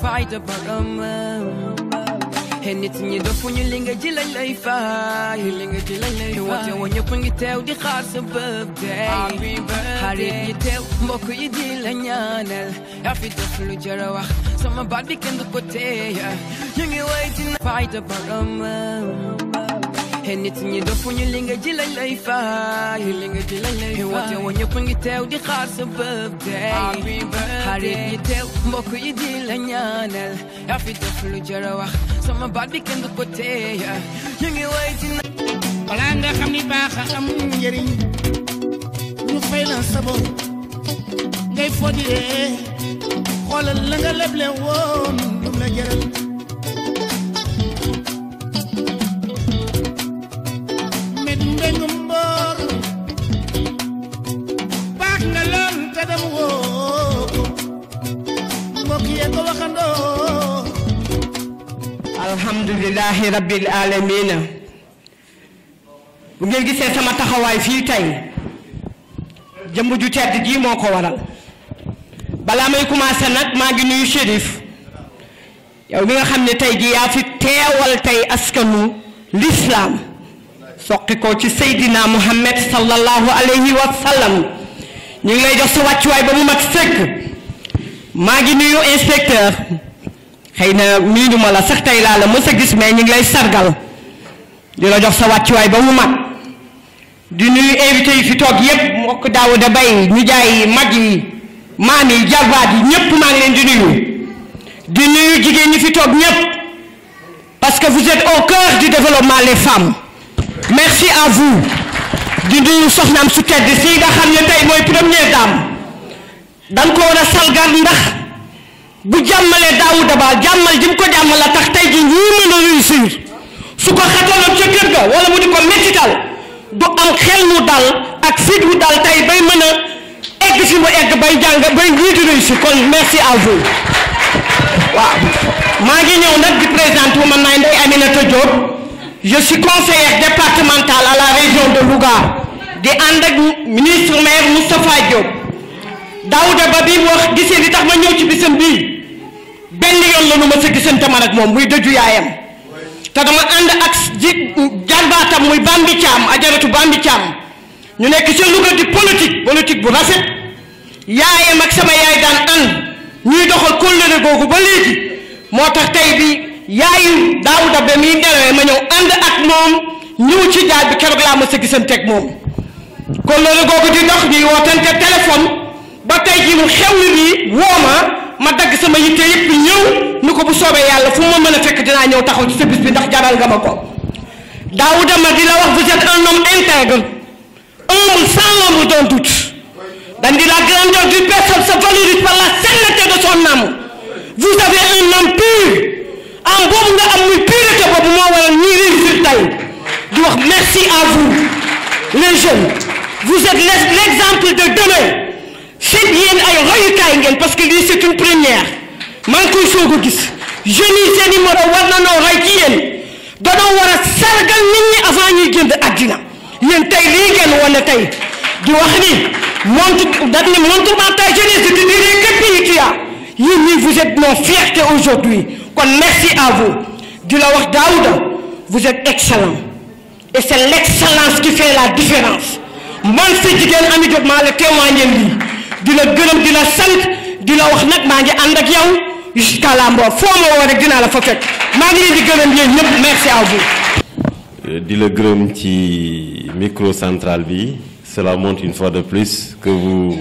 fayda boromam te nit ñi dofuñu li nga ji lañ lay fay li nga ji lañ lay fay woote woo ñëpp ngi teew di xaar sa birthday xarit yi teew mbokk yi di la ñaanal yaa fi def lu jar a wax sama baat bi kenn du ko téye ñu ngi way dina fayda boromam te nit ñi dofuñu li nga ji lañ lay fay li nga ji lañ lay fay woote woo ñëpp ngi teew di xaar sa birthday xarit yi teew mbokk yi di la ñaanal yaa fi def lu jar a wax sama baat bi kenn du ko téye ñu ngi way dina balaa nga xam ni baax a am njëriñ ñu fay la sa bopp ngay fodiyee xoolal la nga leble woon lu la jëral med mbeng mboor baax nga lool te dem woo mbokk yee ko waxandoo alhamdulilahi rabbil alamina bu ngeen gisee sama taxawaay fii tey jëmb ju tedd ji moo ko waral balaa may commencé nag maa ngi nuyu shérif yow mi nga xam ne tey ji yaa fi teewal tey askanu lislaam soqi ko ci seydina muhammad sallallahu alayhi wa sallam ñu ngi lay jox sa wàccuwaay ba mu mat sëkk maa ngi nuyu inspecteur xëy na miinu ma la sax tey laa la mës a gis mais ñu ngi lay sargal di la jox sa wàccuwaay ba mu mat di nuyu invité yi fi toog yépp mbokk Daouda Bay ñu jaay mag yi maam yi jarbaat yi ñépp maa ngi leen di nuyu di nuyu jigéen ñi fi toog ñépp parce que vous êtes au cœur du développement les femmes merci à vous di nuyu soxnaam su tedd si nga xam ne tey mooy première dame dañ ko war a salgal ndax bu jàmmalee Daouda Ba jàmmal ji mu ko jàmmal la tax tey ji ñii mën a réussir su ko xataloon ca kër ga wala mu di ko mettital du am xel mu dal ak fit wu dal tey bay mën a egg fi mu egg bay jàng bay ñii di réussir kon merci à vous waaw maa ngi ñëw nag di présenter wu man maay Ndeye Aminata Diop je suis conseillère départementale à la région de Louga di ànd ak ministre maire Moustapha Diop Daouda Ba bi wax gisee li tax ma ñëw ci bisam bii benn yoon la nu ma sa gisante man ak moom muy dëju yaayam te dama ànd ak ji jarbaatam muy Bambi Thiam ajaratu Bambi Thiam ñu nekk ci Louga di politique politique bu rafet yaayam ak sama yaay daan ànd ñuy doxal kóllëre googu ba léegi moo tax tey bi yaayu Daouda Ba miy nelawee ma ñëw ànd ak moom ñëw ci jaaj bi keroog laa ma sa gisante ak moom kóllëre googu di dox ñuy wootante téléphone ba tey jii mu xewli bi woo ma ma dagg sama yitte yëpp ñëw ni ko bu soobee yàlla fu ma mën a fekk dinaa ñëw taxaw ci sa bis bi ndax jaral nga ma ko Daouda ma di la wax vous êtes un homme intègre humble sans l'ombre d'un doute dañ di la grandeur d'une personne se valorise par la sainteté de son âme vous avez un âme pur am boobu nga am muy pureté boobu moo waral ñuy réussir tey di wax merci à vous les jeunes vous êtes l'exemple de demain seen yéen ay royukaay ngeen parce que lii c'est une première maa ngi koy soog a gis jeunes yi seen numéro war na noo roy ci yéen danoo war a sargal nit ñi avant ñuy génn àddina yéen tey lii ngeen wane tey di wax ni montre dañ ne montre ta jeunesse je te dirai que pays tu as yéen ñii vous êtes nos fiertés aujourd'hui kon merci à vous di la wax Daouda vous êtes excellent et c'est l'excellence qui fait la différence man sa jigéen Ami Diop maa la témoigner lii di la gërëm di la sant di la wax nag maa ngi ànd ak yow jusqu'à la mort foo ma woo rek dinaa la fa fekk maa ngi leen di gërëm yéen ñëpp merci à vous. di la gërëm ci micro central bi cela montre une fois de plus que vous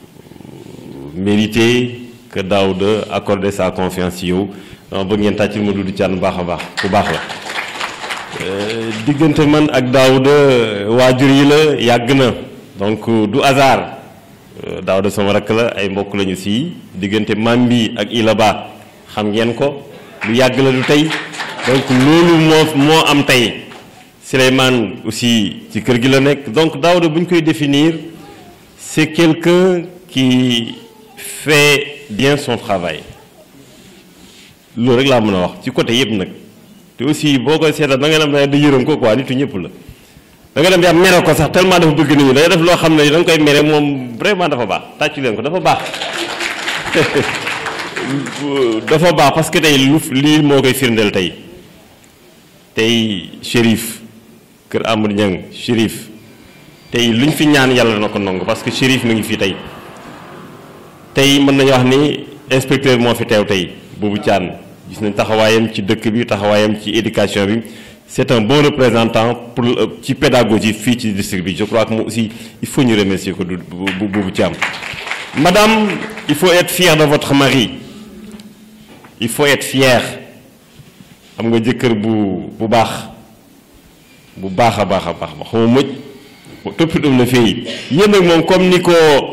méritez que Daouda accorde sa confiance ci yow dama bëgg ngeen tàccul ma Doudou Thiane baax a baax ku baax la diggante man ak Daouda waajur yi la yàgg na donc du hasard Daouda sama rakk la ay mbokk lañu fii diggante maam bi ak Ilaba xam ngeen ko lu yàgg la du tey donc loolu moo moo am tey Souleymane aussi ci kër gi la nekk donc Daouda bu ñu koy définir c'est quelqu'un qui fait bien son travail loolu rek laa mën a wax ci côté yëpp nag te aussi boo koy seetal da nga dem da yërëm ko quoi nitu ñëpp la da nga dem yaa mere ko sax tellement dafa bëgg nit ñi day def loo xam ne da nga koy mere moom vraiment dafa baax tàccu leen ko dafa baax dafa baax parce que tey lu lii moo koy firndeel tey tey Chérif kër Amadou Niang Chérif tey luñ fi ñaan yàlla na ko nangu parce que Chérif mi ngi fii tey tey mën nañu wax ni inspecteur moo fi teew tey Boubou Thiane gis nañ taxawaayam ci dëkk bi taxawaayam ci éducation bi c'est un bon représentant pour ci pédagogie fii ci district bi je crois que moom aussi il faut ñu remercier ko du Boubou Thiam madame il faut être fier de votre mari il faut être fier am nga jëkkër bu bu baax bu baax a baax a baax ba xama mëj toppitam na fii yéen nag moom comme ni ko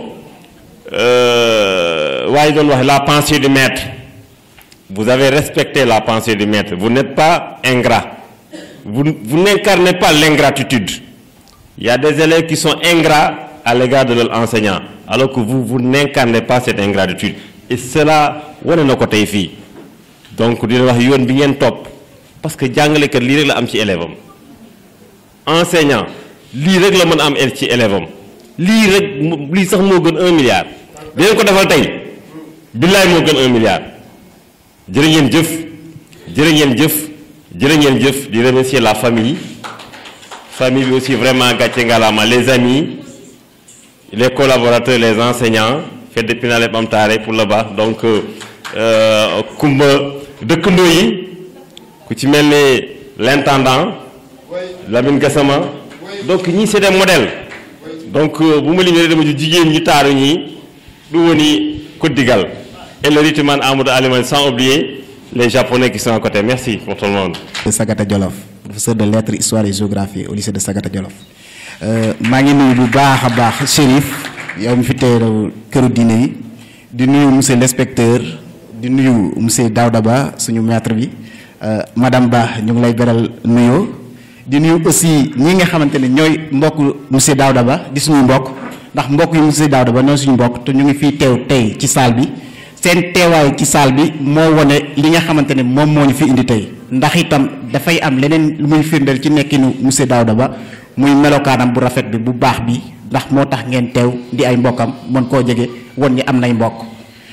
waaye doon wax la pensée du maître vous avez respecté la pensée du maître vous n'êtes pas ingrat vous, vous n'incarnez pas l'ingratitude il y a des élèves qui sont ingrats à l'égard de leur enseignant alors que vous vous n'incarnez pas cette ingratitude et cela wane na ko tey fii donc dina wax yoon bi ngeen topp parce que jàngalekat lii rek la am ci élève am enseignant lii rek la mën a am ci élève am lii rek lii sax moo gën un milliard dinañ ko defal tey billaay moo gën un milliard jërë ngeen jëf jërë ngeen jëf jërë ngeen jëf di remercier la famille famille bi aussi vraiment gàcce ngalaama les amis les collaborateurs les enseignants fait depuis naa leen am taare pour le baax donc kumba dëkkandoo yi ku ci mel ni l'intendant Lamine Gassama donc ñii c'est des modèles donc bu ma limee dama ju jigéen ñi taaru ñi du woni koddigal et le rythme Amadou Aliman sans oublier les japonais qui sont à côté merci pour tout le monde de Sagata Jolof professeur de lettres histoire et géographie au lycée de Sagata Jolof maa ngi nuyu bu baax a baax Chérif yow mi fi teew këru diine yi di nuyu monsieur l'inspecteur di nuyu monsieur Daouda Ba suñu maître bi madame Ba ñu ngi lay beral nuyoo di nuyu aussi ñi nga xamante ne ñooy mbokk monsieur Daouda Ba di suñuy mbokk ndax mbokk yi monsieur Daouda Ba ñooy suñu mbokk te ñu ngi fii teew tey ci salle bi seen teewaay ci salle bi moo wone li nga xamante ne moom moo ñu fi indi tey ndax itam dafay am leneen lu muy firndeel ci nekkinu monsieur Daouda Ba muy melokaanam bu rafet bi bu baax bi ndax moo tax ngeen teew di ay mbokkam mën koo jege won ñi am nay mbokk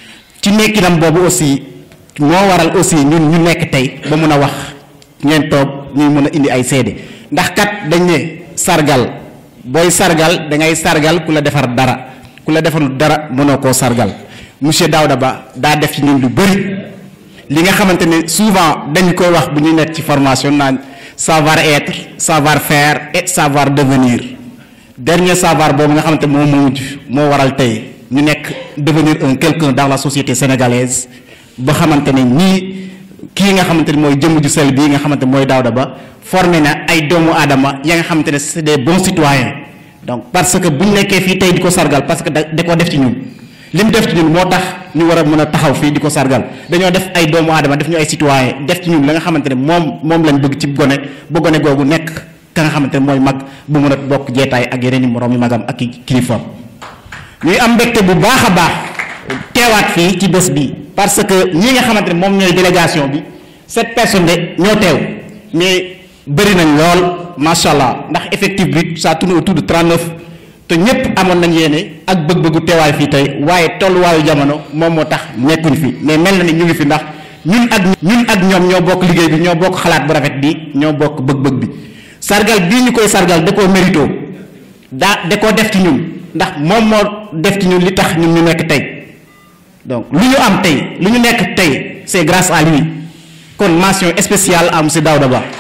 ci nekkinam boobu aussi moo waral aussi ñun ñu nekk tey ba mun a wax ngeen toog ñuy mën a indi ay seede ndax kat dañ ne sargal booy sargal da ngay sargal ku la defar dara ku la defarul dara mënoo koo sargal monsieur Daouda Ba daa def ci ñun lu bëri li nga xamante ne souvent dañ koy wax bu ñu nekk ci formation naan savoir être savoir faire et savoir devenir dernier savoir boobu nga xamante moom moo mujj moo waral tey ñu nekk devenir un quelqu'un dans la société sénégalaise ba xamante ne nii kii nga xamante ne mooy jëmm ju sel bii nga xamante mooy Daouda Ba formé na ay doomu aadama ya nga xamante ne c'est des bons citoyens donc parce que bu ñu nekkee fii tey di ko sargal parce que da da koo def ci ñun li mu def ci ñun moo tax ñu war a mën a taxaw fii di ko sargal dañoo def ay doomu aadama def ñu ay citoyens def ci ñun la nga xamante ne moom moom lañ bëgg ci gone ba gone googu nekk ka nga xamante ne mooy mag bu mën a bokk jeetaay ak yeneen i moroom yi magam ak i kilifaam ñuy am mbégte bu baax a baax teewaat fii ci bés bi parce que ñi nga xamante ne moom ñooy délégation bi sept personnes de ñoo teew mais bëri nañ lool macha allah ndax effectif bi ça tourne autour de 39 te ñëpp amoon nañ yéene ak bëgg-bëggu teewaay fii tey waaye tolluwaayu jamono moom moo tax nekkuñ fi mais mel na ni ñu ngi fi ndax ñun ak ñun ak ñoom ñoo bokk liggéey bi ñoo bokk xalaat bu rafet bi ñoo bokk bëgg-bëgg bi sargal bii ñu koy sargal da koo mérito daa da koo def ci ñun ndax moom moo def ci ñun li tax ñun ñu nekk tey donc lu ñu am tey lu ñu nekk tey c'est grâce à lui kon mention spéciale à monsieur Daouda Ba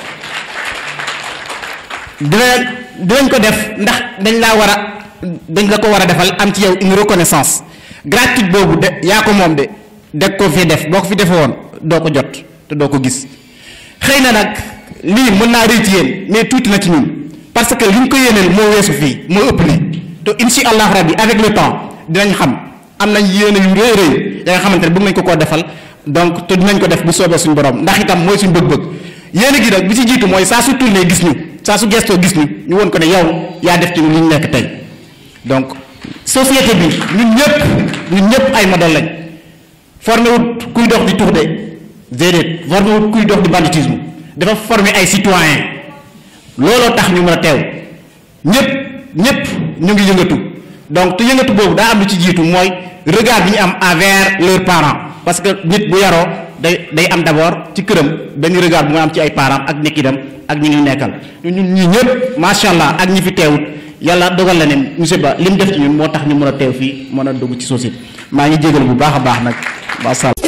dina dinañ ko def ndax dañ laa war a dañ la ko war a defal am ci yow une reconnaissance gratuite boobu de yaa ko moom de deg ko fi def boo ko fi defe woon doo ko jot te doo ko gis xëy na nag lii mën naa rëy ci yéen mais tuuti na ci ñun parce que li ñu ko yéeneel moo weesu fii moo ëpp li te insha allah rabbi avec le temps dinañ xam am nañ yéene yu rëy rëy ya nga xamante ne bëgg nañ ko koo defal donc te dinañ ko def bu soobee suñu borom ndax itam mooy suñu bëgg-bëgg yéene gi nag bi ci jiitu mooy saa su tourné gis ñu saa su gestoo gis ñu ñu woon ko ne yow yaa def ci li ñu nekk tey donc société bi ñun ñëpp ñun ñëpp ay modèle lañ formé wut kuy dox di tux de déedéet formé wut kuy dox di banditisme dafa formé ay citoyens looloo tax ñu mën a teew ñëpp ñëpp ñu ngi yëngatu donc te yëngatu boobu daa am lu ci jiitu mooy regard bi ñu am envers leurs parents parce que nit bu yaroo day day am d'abord ci këram benn regard bu nga am ci ay parents ak nekkidam ak ñi ngi nekkal ñun ñii ñëpp macha allah ak ñi fi teewut yàlla dogal la ne monsieur Ba li mu def ci ñun moo tax ñu mën a teew fii mën a dugg ci société maa ngi jégal bu baax a baax nag macha allah